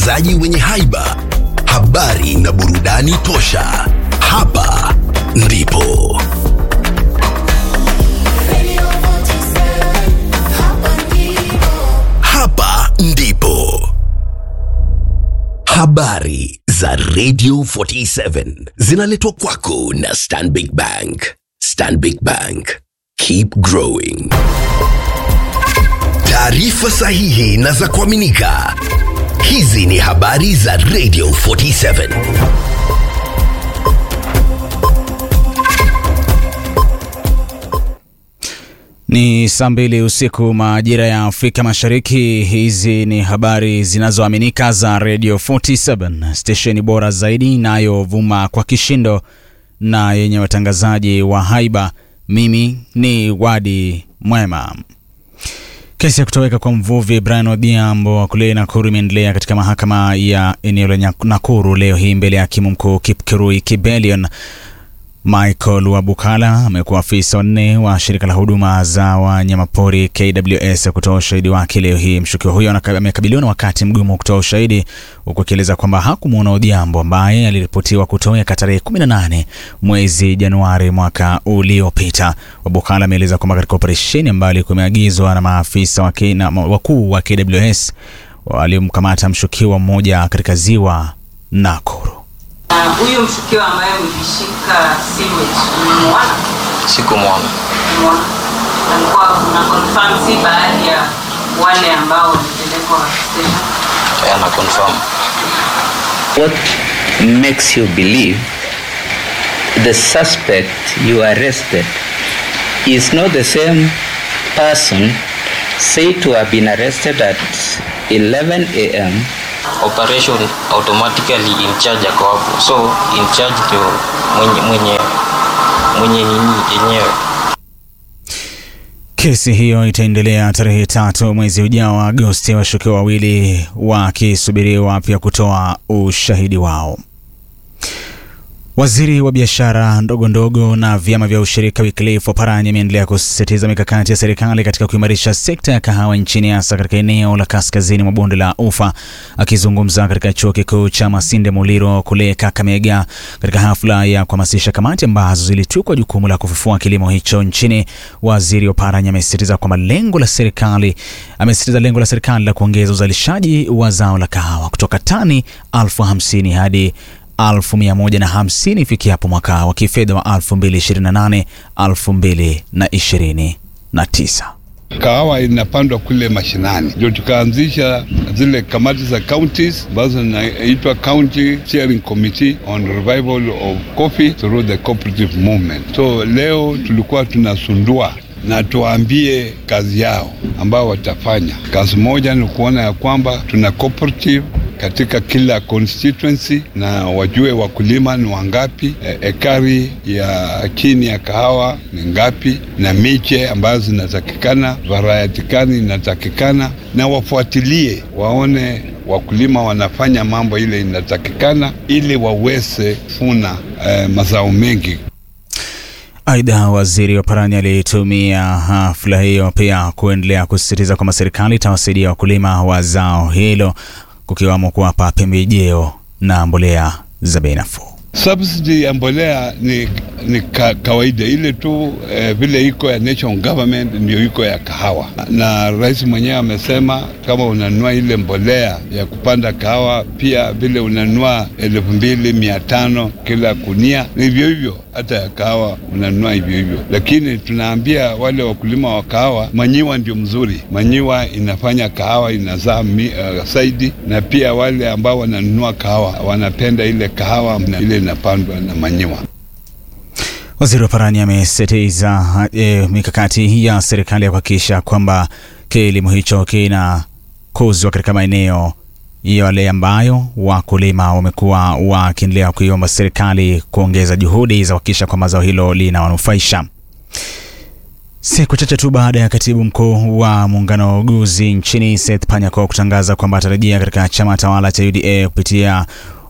watangazaji wenye haiba, habari na burudani tosha. Hapa ndipo hapa ndipo habari za Radio 47 zinaletwa kwako na Stanbic Bank. Stanbic Bank, keep growing. Taarifa sahihi na za kuaminika. Hizi ni habari za Radio 47. Ni saa mbili usiku majira ya Afrika Mashariki. Hizi ni habari zinazoaminika za Radio 47, stesheni bora zaidi inayovuma kwa kishindo na yenye watangazaji wa haiba. Mimi ni Wadi Mwema. Kesi ya kutoweka kwa mvuvi Brian Odhiambo wa kule Nakuru imeendelea katika mahakama ya eneo la Nakuru leo hii mbele ya hakimu mkuu Kipkirui Kibelion. Michael Wabukala amekuwa afisa wanne wa shirika la huduma za wanyamapori KWS kutoa ushahidi wake leo hii. Mshukiwa huyo amekabiliwa na wakati mgumu wa kutoa ushahidi, huku akieleza kwamba hakumwona Odhiambo ambaye aliripotiwa kutoweka tarehe 18 mwezi Januari mwaka uliopita. Wabukala ameeleza kwamba katika operesheni ambayo ilikuwa imeagizwa na maafisa wakuu wa KWS waliomkamata mshukiwa mmoja katika ziwa Nakuru. Huyo uh, mshukiwa ambaye ulishika sewage umemuona? Sikumwona. Umemuona? Alikuwa una confirm si baadhi ya wale ambao walipelekwa station. Yeah, na confirm. What makes you believe the suspect you arrested is not the same person said to have been arrested at 11 a.m. Operation automatically in charge ako hapo, so in charge ndio mwenye mwenye mwenye nini yenyewe. Kesi hiyo itaendelea tarehe tatu mwezi ujao wa Agosti, washukiwa wawili wakisubiriwa pia kutoa ushahidi wao. Waziri wa biashara ndogo ndogo na vyama vya ushirika Wycliffe Oparanya ameendelea kusisitiza mikakati ya serikali katika kuimarisha sekta ya kahawa nchini hasa katika eneo la kaskazini mwa bonde la Ufa. Akizungumza katika chuo kikuu cha Masinde Muliro kule Kakamega katika hafla ya kuhamasisha kamati ambazo zilitukwa jukumu la kufufua kilimo hicho nchini, waziri Oparanya amesisitiza kwamba lengo la serikali amesisitiza lengo la serikali la kuongeza uzalishaji wa zao la kahawa kutoka tani elfu hamsini hadi elfu mia moja na hamsini ifikiapo mwaka wa kifedha wa 2028 2029. Kahawa inapandwa kule mashinani, ndio tukaanzisha zile kamati za counties ambazo zinaitwa County Steering Committee on Revival of Coffee through the Cooperative Movement. So leo tulikuwa tunasundua na tuwaambie kazi yao ambao watafanya. Kazi moja ni kuona ya kwamba tuna cooperative katika kila constituency na wajue wakulima ni wangapi, e, ekari ya chini ya kahawa ni ngapi, na miche ambazo zinatakikana, variety gani inatakikana, na wafuatilie waone wakulima wanafanya mambo ile inatakikana, ili waweze funa e, mazao mengi. Aidha, waziri Oparanya alitumia hafla hiyo pia kuendelea kusisitiza kwamba serikali itawasaidia wakulima wa zao hilo kukiwamo kuwapa pembejeo na mbolea za bei nafuu. Subsidy ya mbolea ni, ni ka, kawaida ile tu eh, vile iko ya national government ndio iko ya kahawa, na rais mwenyewe amesema kama unanunua ile mbolea ya kupanda kahawa, pia vile unanunua elfu mbili mia tano kila kunia, ni hivyo hivyo hata ya kahawa unanunua hivyo hivyo, lakini tunaambia wale wakulima wa kahawa, manyiwa ndio mzuri. Manyiwa inafanya kahawa inazaa uh, zaidi, na pia wale ambao wananunua kahawa wanapenda ile kahawa na ile inapandwa na manyiwa. Waziri wa Parani amesisitiza e, mikakati ya serikali ya kuhakikisha kwamba kilimo hicho kinakuzwa katika maeneo yale ambayo wakulima wamekuwa wakiendelea kuiomba serikali kuongeza juhudi za kuhakikisha kwamba zao hilo linawanufaisha. Siku chache tu baada ya katibu mkuu wa muungano wa uguzi nchini Seth Panyako kutangaza kwamba atarejea katika chama tawala cha UDA kupitia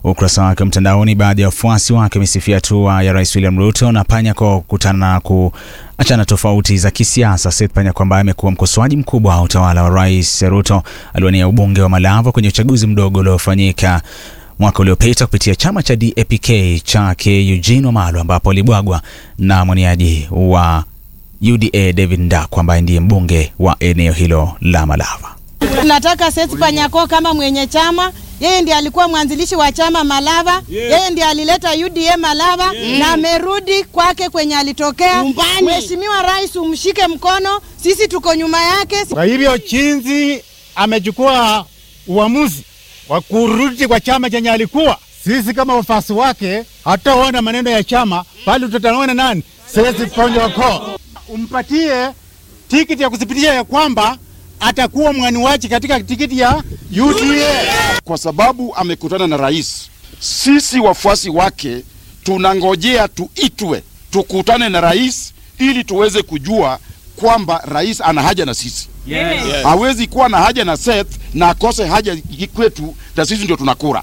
ukurasa wake mtandaoni, baadhi ya wafuasi wake wamesifia hatua ya Rais William Ruto na Panyako kukutana na kuachana tofauti za kisiasa. Seth Panyako ambaye amekuwa mkosoaji mkubwa wa utawala wa Rais Ruto aliwania ubunge wa Malava kwenye uchaguzi mdogo uliofanyika mwaka uliopita kupitia chama cha DAPK chake Eugene Wamalwa ambapo alibwagwa na mwaniaji wa UDA David Ndakwa ambaye ndiye mbunge wa eneo hilo la Malava. Tunataka Seth Panyako kama mwenye chama, yeye ndiye alikuwa mwanzilishi wa chama Malava, yeye ndiye alileta UDA Malava na amerudi kwake kwenye alitokea. Mheshimiwa Rais, umshike mkono, sisi tuko nyuma yake. Kwa hivyo chinzi amechukua uamuzi wa kurudi kwa chama chenye alikuwa, sisi kama wafasi wake hatutaona maneno ya chama, bali tutaona nani? Sesi Panyako, umpatie tikiti ya kuthibitisha ya kwamba atakuwa mwaniwaji katika tikiti ya UDA. kwa sababu amekutana na rais. Sisi wafuasi wake tunangojea tuitwe tukutane na rais ili tuweze kujua kwamba rais ana haja na sisi. Yes. Hawezi kuwa na haja na Seth na akose haja kwetu, na sisi ndio tunakura.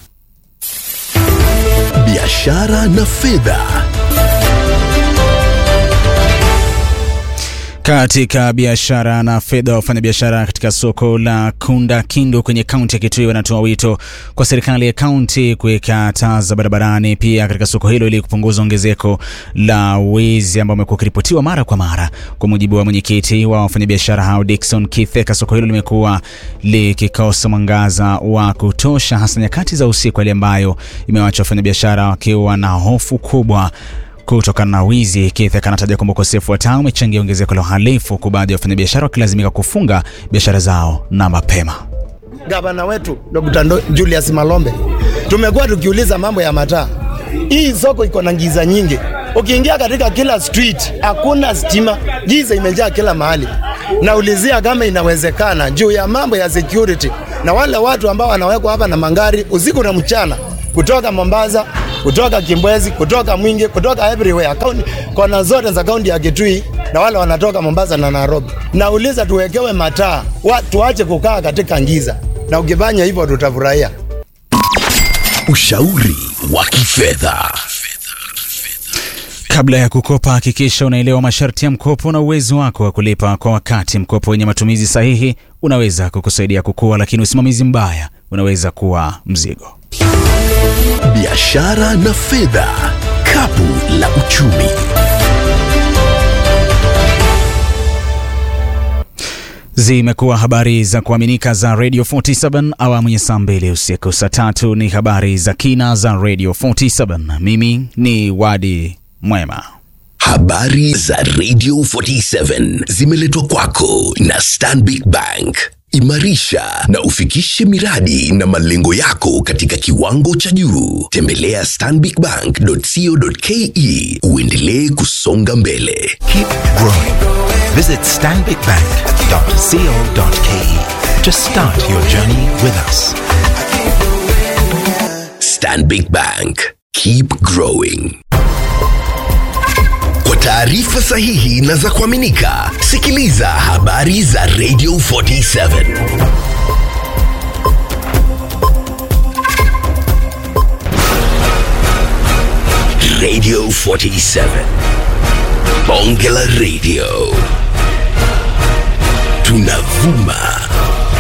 biashara na fedha. Katika biashara na fedha, wafanyabiashara katika soko la Kunda Kindu kwenye kaunti ya Kitui wanatoa wito kwa serikali ya kaunti kuweka taa za barabarani pia katika soko hilo ili kupunguza ongezeko la wizi ambao umekuwa ukiripotiwa mara kwa mara. Kwa mujibu wa mwenyekiti wa wafanyabiashara hao Dickson Kitheka, soko hilo limekuwa likikosa mwangaza wa kutosha, hasa nyakati za usiku, hali ambayo imewacha wafanyabiashara wakiwa na hofu kubwa kutokana na wizi. Keith anataja kwamba ukosefu wa taa umechangia ongezeko la uhalifu, huku baadhi ya wafanyabiashara wakilazimika kufunga biashara zao na mapema. Gavana wetu Dr. Ndo- Julius Malombe, tumekuwa tukiuliza mambo ya mataa. Hii soko iko na giza nyingi, ukiingia katika kila street hakuna stima, giza imejaa kila mahali. Naulizia kama inawezekana juu ya mambo ya security na wale watu ambao wanawekwa hapa na mangari usiku na mchana kutoka Mombasa, kutoka Kimbwezi, kutoka Mwingi, kutoka everywhere kaunti, kona zote za kaunti ya Kitui na wale wanatoka Mombasa na Nairobi. Nauliza tuwekewe mataa, wa- tuache kukaa katika giza, na ukifanya hivyo tutafurahia. Ushauri wa kifedha. Kabla ya kukopa, hakikisha unaelewa masharti ya mkopo na uwezo wako wa kulipa kwa wakati. Mkopo wenye matumizi sahihi unaweza kukusaidia kukua, lakini usimamizi mbaya unaweza kuwa mzigo. Biashara na fedha. Kapu la uchumi. Zimekuwa habari za kuaminika za Radio 47 awamu ya saa mbili usiku. Saa tatu ni habari za kina za Radio 47. Mimi ni Wadi Mwema. Habari za Radio 47 zimeletwa kwako na Stanbic Bank. Imarisha na ufikishe miradi na malengo yako katika kiwango cha juu. Tembelea stanbicbank.co.ke uendelee kusonga mbele. Keep growing. Visit stanbicbank.co.ke to start your journey with us. Stanbic Bank. Keep growing. Kwa taarifa sahihi na za kuaminika, sikiliza habari za Radio 47. Radio 47. Bonge la Radio. Tunavuma